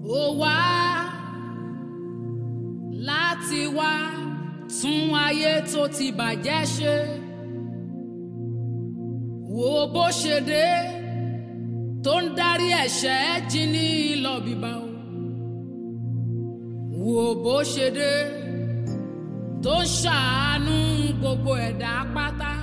ó wá láti wá tún ayé tó ti bàjẹ́ ṣe wo bó ṣe dé tó ń darí ẹ̀ṣẹ̀ jí ní lọ bíbá o wo bó ṣe dé tó ń ṣàánú gbogbo ẹ̀dá pátá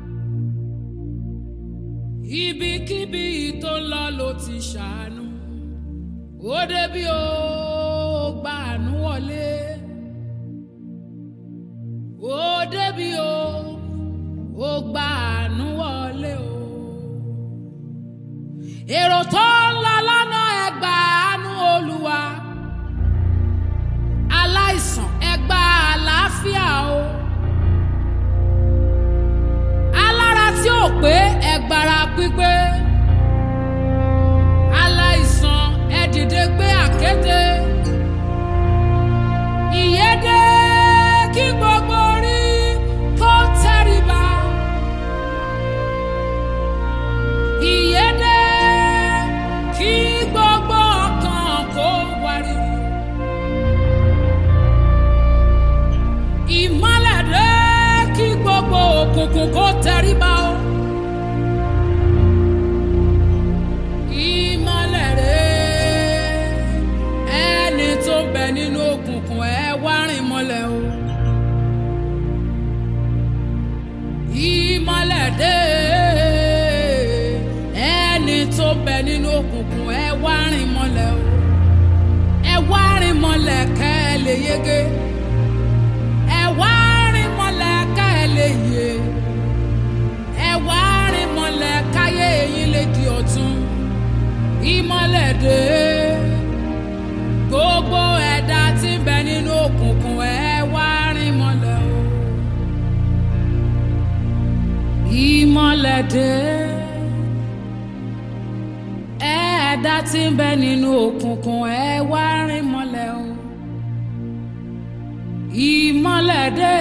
ibikíbi tó lọ ló ti ṣàánú ó débi ó gba àánú wọlé ó débi ó ó gba àánú wọlé o èrò tó ń lọ lọ́nà ẹgbà àánú olúwa aláìsàn ẹgbà àlàáfíà o alára tí ò pé ẹgbàrá pípé aláìsàn ẹ dìde gbé àkéte ìyédè kí gbogbo orí kó tẹríba ìyédè kí gbogbo ọkàn kó wárìrì ìmọ́lẹ̀ dé kí gbogbo òkùnkùn kó tẹríba o. ìmọ́lẹ̀ rẹ̀ ẹni tó ń bẹ nínú òkùnkùn ẹ wá rìn mọ́lẹ̀ o. ìmọ́lẹ̀ dé ẹni tó ń bẹ nínú òkùnkùn ẹ wá rìn mọ́lẹ̀ o. ẹ wá rìn mọ́lẹ̀ kẹ́ ẹ lè yege. ẹ wá rìn mọ́lẹ̀ kẹ́ ẹ lè yè. ẹ wá rìn mọ́lẹ̀ káyé yín lè di ọ̀tun ìmọ́lẹ̀ dé gbogbo ẹ̀dá tí ń bẹ nínú òkùnkùn ẹ wá rìn mọ́lẹ̀ o. ìmọ́lẹ̀ dé ẹ̀dá tí ń bẹ nínú òkùnkùn ẹ wá rìn mọ́lẹ̀ o. ìmọ́lẹ̀ dé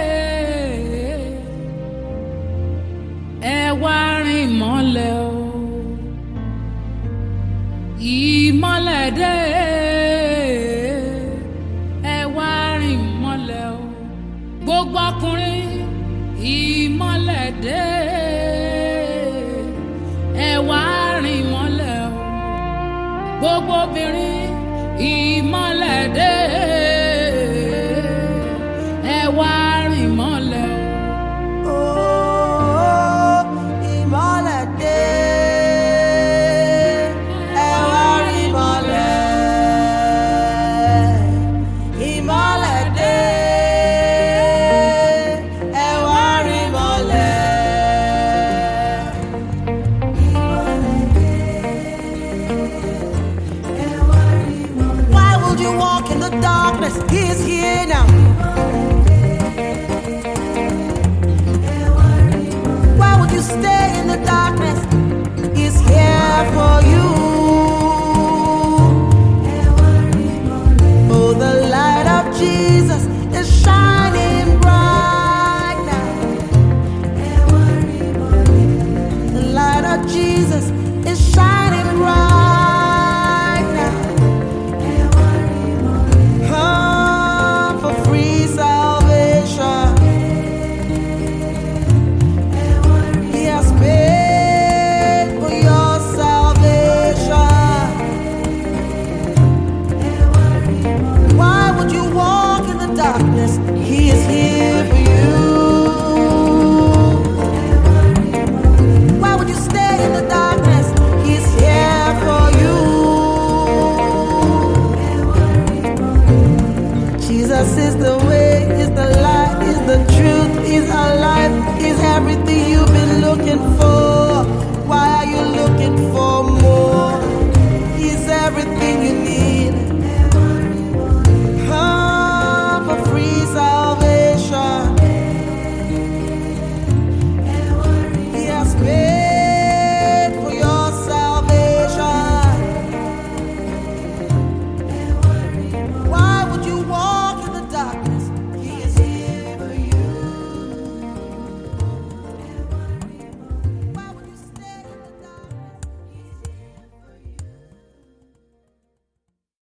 ẹ wá rìn mọ́lẹ̀ o ìmọ́lẹ̀ dé ẹ wá rìn mọ́lẹ̀ o gbogbo ọkùnrin ìmọ́lẹ̀ dé ẹ wá rìn mọ́lẹ̀ o gbogbo obìnrin ìmọ́lẹ̀ dé ẹ wá rìn mọ́lẹ̀ o. Oh, ìmọ́lẹ̀ dé, ẹ wá rí ìmọ́lẹ̀. Ìmọ́lẹ̀ dé, ẹ wá rí ìmọ́lẹ̀. Ìmọ́lẹ̀ dé, ẹ wá rí ìmọ́lẹ̀. Why would you walk in the darkness? He is here